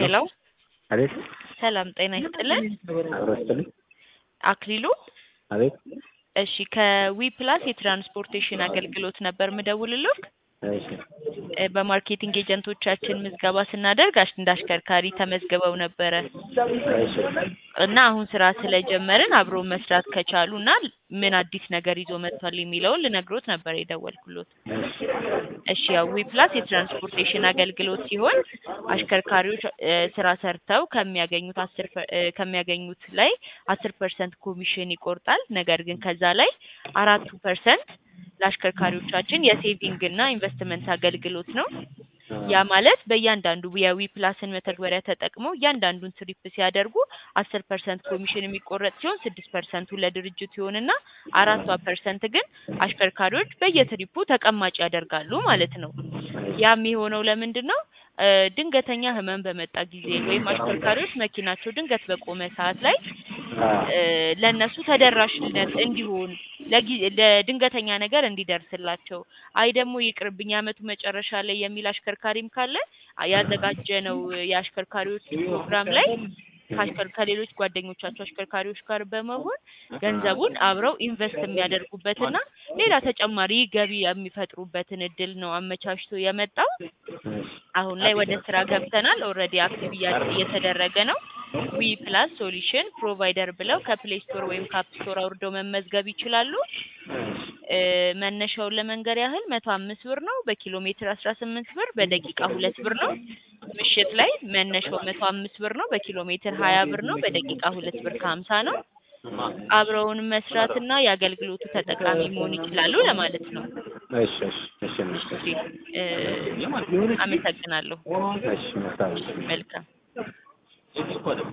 ሄሎ አቤት ሰላም ጤና ይስጥልን። አብሮ ይስጥልኝ። አክሊሉ አቤት እሺ ከዊ ፕላስ የትራንስፖርቴሽን አገልግሎት ነበር ምደውልልህ። እሺ እ በማርኬቲንግ ኤጀንቶቻችን ምዝገባ ስናደርግ አሽ- እንደ አሽከርካሪ ተመዝግበው ነበረ እሺ እና አሁን ስራ ስለጀመርን አብሮ መስራት ከቻሉ እና ምን አዲስ ነገር ይዞ መጥቷል የሚለውን ልነግሮት ነበር የደወልኩሎት። እሺ እሺ ያው ዊ ፕላስ የትራንስፖርቴሽን አገልግሎት ሲሆን አሽከርካሪዎች እ ስራ ሰርተው ከሚያገኙት አስር ፐ- እ ከሚያገኙት ላይ አስር ፐርሰንት ኮሚሽን ይቆርጣል። ነገር ግን ከዛ ላይ አራቱ ፐርሰንት ለአሽከርካሪዎቻችን የሴቪንግ እና ኢንቨስትመንት አገልግሎት ነው። ያ ማለት በእያንዳንዱ የዊ ፕላስን መተግበሪያ ተጠቅመው እያንዳንዱን ትሪፕ ሲያደርጉ አስር ፐርሰንት ኮሚሽን የሚቆረጥ ሲሆን ስድስት ፐርሰንቱ ለድርጅቱ ይሆንና አራቷ ፐርሰንት ግን አሽከርካሪዎች በየትሪፑ ተቀማጭ ያደርጋሉ ማለት ነው። ያ የሚሆነው ለምንድን ነው? እ ድንገተኛ ህመም በመጣ ጊዜ ወይም አሽከርካሪዎች መኪናቸው ድንገት በቆመ ሰዓት ላይ እ ለእነሱ ተደራሽነት እንዲሆን ለጊ- ለድንገተኛ ነገር እንዲደርስላቸው አይ ደግሞ ይቅርብኝ የዓመቱ መጨረሻ ላይ የሚል አሽከርካሪም ካለ ያዘጋጀነው የአሽከርካሪዎች ፕሮግራም ላይ ከአሽከር- ከሌሎች ጓደኞቻቸው አሽከርካሪዎች ጋር በመሆን ገንዘቡን አብረው ኢንቨስት የሚያደርጉበትና ሌላ ተጨማሪ ገቢ የሚፈጥሩበትን እድል ነው አመቻችቶ የመጣው። አሁን ላይ ወደ ስራ ገብተናል። ኦልሬዲ አክቲቭ እያ- እየተደረገ ነው። ዊ ፕላስ ሶሉሽን ፕሮቫይደር ብለው ከፕሌይ ስቶር ወይም ከአፕ ስቶር አውርደው መመዝገብ ይችላሉ። እ መነሻውን ለመንገር ያህል መቶ አምስት ብር ነው። በኪሎ ሜትር አስራ ስምንት ብር፣ በደቂቃ ሁለት ብር ነው። ምሽት ላይ መነሻው መቶ አምስት ብር ነው። በኪሎ ሜትር ሀያ ብር ነው። በደቂቃ ሁለት ብር ከሀምሳ ነው። አብረውን መስራትና የአገልግሎቱ ተጠቃሚ መሆን ይችላሉ ለማለት ነው። እሺ እሺ እሺ እሺ እ አመሰግናለሁ። እሺ መልካም መልካም